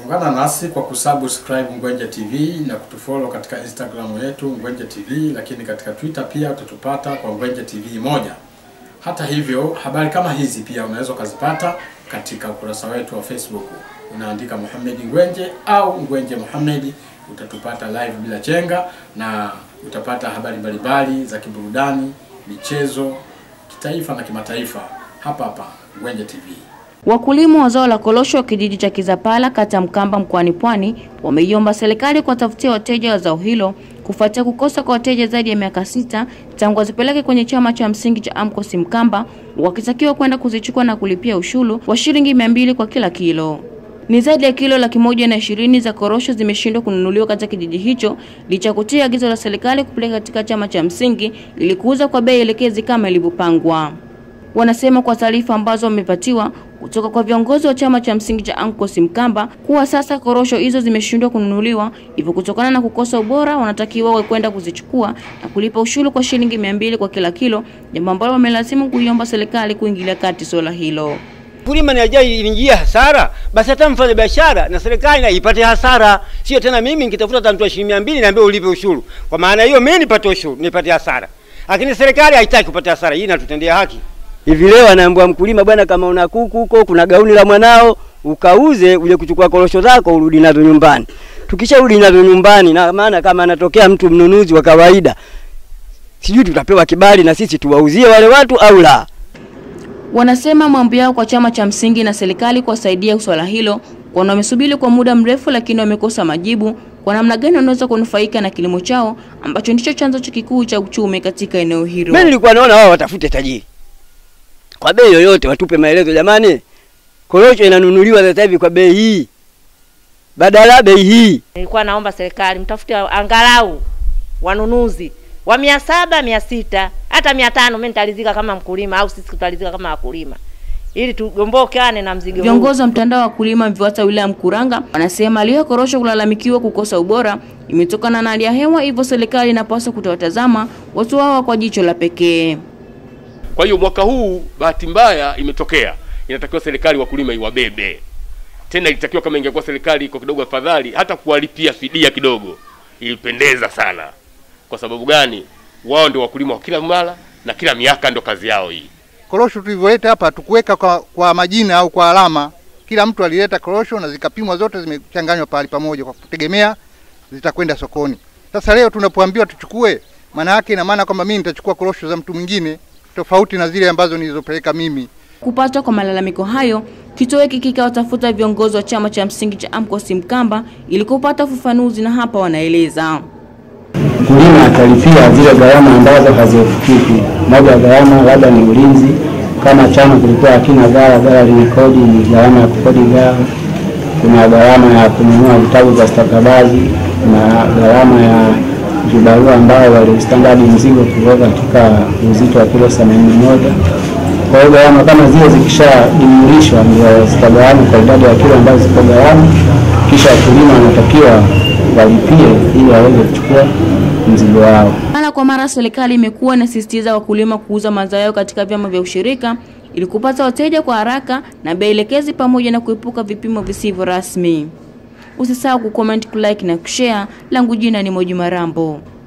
Ungana nasi kwa kusubscribe Ngwenje TV na kutufollow katika Instagram yetu Ngwenje TV, lakini katika Twitter pia utatupata kwa Ngwenje TV moja. Hata hivyo, habari kama hizi pia unaweza ukazipata katika ukurasa wetu wa Facebook. Unaandika Muhammad Ngwenje au Ngwenje Muhammad, utatupata live bila chenga na utapata habari mbalimbali za kiburudani, michezo, kitaifa na kimataifa hapa hapa Ngwenje TV. Wakulima wa zao la korosho wa kijiji cha Kizapala kata ya Mkamba mkoani Pwani wameiomba serikali kuwatafutia wateja wa zao hilo kufuatia kukosa kwa wateja zaidi ya miaka sita tangu wazipeleke kwenye chama cha msingi cha AMCOS Mkamba, wakitakiwa kwenda kuzichukua na kulipia ushuru wa shilingi mia mbili kwa kila kilo. Ni zaidi ya kilo laki moja na ishirini za korosho zimeshindwa kununuliwa katika kijiji hicho licha ya kutia agizo la serikali kupeleka katika chama cha msingi ili kuuza kwa bei elekezi kama ilivyopangwa. Wanasema kwa taarifa ambazo wamepatiwa kutoka kwa viongozi wa chama cha msingi cha AMCOS Mkamba kuwa sasa korosho hizo zimeshindwa kununuliwa, hivyo kutokana na kukosa ubora wanatakiwa wawe kwenda kuzichukua na kulipa ushuru kwa shilingi mia mbili kwa kila kilo, jambo ambalo wamelazimu kuiomba serikali kuingilia kati suala hilo. Mkulima ni ajai ingia hasara, basi hata mfanya biashara na serikali na ipate hasara, sio tena mimi nikitafuta hata mtu wa shilingi mia mbili niambie ulipe ushuru. Kwa maana hiyo mimi nipate ushuru, nipate hasara, lakini serikali haitaki kupata hasara. Hii inatutendea haki. Hivi leo anaambiwa mkulima, bwana, kama una kuku huko, kuna gauni la mwanao ukauze, uje kuchukua korosho zako urudi nazo nyumbani. Tukisharudi nazo nyumbani, na maana kama anatokea mtu mnunuzi wa kawaida, sijui tutapewa kibali na sisi tuwauzie wale watu au la. Wanasema mambo yao kwa chama cha msingi na serikali kuwasaidia swala hilo, kwani wamesubiri kwa muda mrefu, lakini wamekosa majibu kwa namna gani wanaweza kunufaika na kilimo chao ambacho ndicho chanzo cha kikuu cha uchumi katika eneo hilo. Mimi nilikuwa naona wao watafute tajiri kwa bei yoyote, watupe maelezo, jamani, korosho inanunuliwa sasa hivi kwa bei hii, badala bei hii. Nilikuwa naomba serikali mtafute angalau wanunuzi wa mia saba mia sita hata mia tano mimi nitalizika kama mkulima au sisi tutalizika kama wakulima ili tugombokane na mzigo huu. Viongozi wa mtandao wa wakulima VIWATA wilaya Mkuranga wanasema hali ya korosho kulalamikiwa kukosa ubora imetokana na hali ya hewa, hivyo serikali inapaswa kutowatazama watu hawa kwa jicho la pekee. Kwa hiyo mwaka huu bahati mbaya imetokea, inatakiwa serikali wakulima iwabebe tena. Ilitakiwa kama ingekuwa serikali iko kidogo afadhali, hata kuwalipia fidia kidogo, ilipendeza sana. Kwa sababu gani? Wao ndio wakulima wa kila mara na kila miaka, ndio kazi yao hii. Korosho tulivyoleta hapa tukuweka kwa, kwa majina au kwa alama. Kila mtu alileta korosho na zikapimwa zote, zimechanganywa pahali pamoja kwa kutegemea zitakwenda sokoni. Sasa leo tunapoambiwa tuchukue, maana yake ina maana kwamba mimi nitachukua korosho za mtu mwingine tofauti na zile ambazo nilizopeleka mimi. Kupatwa kwa malalamiko hayo, kituo hiki kikawatafuta viongozi wa chama cha msingi cha AMCOS Mkamba ili kupata ufafanuzi, na hapa wanaeleza. Mkulima atalipia zile gharama ambazo haziepukiki. Moja ya gharama labda ni ulinzi, kama chama kilikuwa hakina gara, gara lina kodi, ni gharama ya kukodi gara. Kuna gharama ya kununua vitabu vya stakabadhi na gharama ya vibarua ambao walistandadi mzigo kutoka katika uzito wa kilo themanini moja. Kwa hiyo gharama kama zile zikishajumulishwa ndio zitagawanywa kwa idadi ya kilo ambazo ziko gharama, kisha wakulima wanatakiwa walipie ili waweze kuchukua mzigo wao. Mara kwa mara serikali imekuwa inasisitiza wakulima kuuza mazao yao katika vyama vya ushirika ili kupata wateja kwa haraka na bei elekezi pamoja na kuepuka vipimo visivyo rasmi. Usisahau kucomment, kulike na kushare. Langu jina ni Moji Marambo.